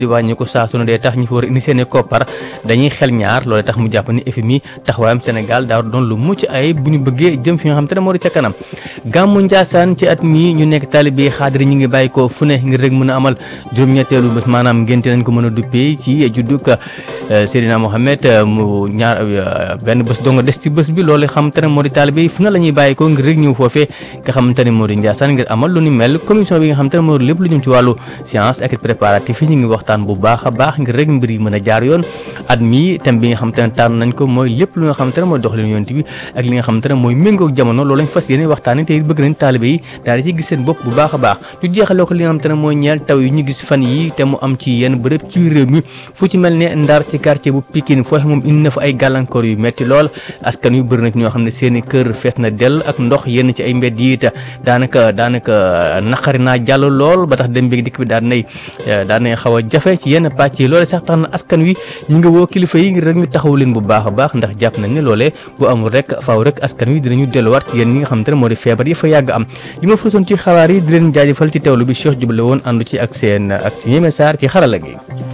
di wàññi ko saa su ne dee tax ñi fa war a indi seeni koppar dañuy xel ñaar loolu tax mu jàpp ni FMI taxawaayam Sénégal daa doon lu mucc ay bu ñu bëggee jëm fi nga xam te ne moo di ca kanam gàmmu Njaasaan ci at mi ñu nekk taalibe xaadir ñi ngi bàyyi ko fu ne ngir rek mën a amal juróom-ñetteelu bés maanaam ngénte nañ ko mën a duppee ci judduk Seydina Mohamed mu ñaar benn bés doo nga des ci bés bi loolu xam te ne moo di taalibe fu ne la ñuy bàyyi ko ngir rek ñëw foofee nga xamante ne moo di Njaasaan ngir amal lu ni mel commission bi nga xam te ne moo di lépp lu jëm ci wàllu science ak préparatif yi ñu ngi waxtaan bu baax a baax ngir rek mbir yi mën a jaar yoon at mi thème bi nga xamante ne tànn nañ ko mooy lépp lu nga xamante ne mooy doxalin yonent bi ak li nga xamante ne mooy méngoog jamono loolu lañ fas yéene waxtaane te bëgg nañ taalibe yi daal di ci gis seen bopp bu baax a baax ñu jeexale ko li nga xamante ne mooy ñeel taw yi ñu gis fan yi te mu am ci yenn bërëb ci réew mi fu ci mel ne Ndar ci quartier bu Pikine foofu moom indi na fa ay gàllankoor yu metti lool askan yu bëri na ci ñoo xam ne seen i kër fees na dell ak ndox yenn ci ay mbedd yi te daanaka daanaka naqari naa jàll lool ba tax dem bi dikk bi daan nay daan nay xaw a jafe ci yenn pàcc yi loole sax tax na askan wi ñu ngi woo kilifa yi ngir rek ñu taxaw leen bu baax a baax ndax jàpp nañ ne loolee bu amul rek faaw rek askan wi dinañu delluwaat ci yéen ñi nga xamante ne moo di feebar yi fa yàgg am li ma fësoon ci xabaar yi di leen jaajëfal ci teewlu bi Cheikh Jubale woon àndu ci ak seen ak ci ñeme saar ci xarala gi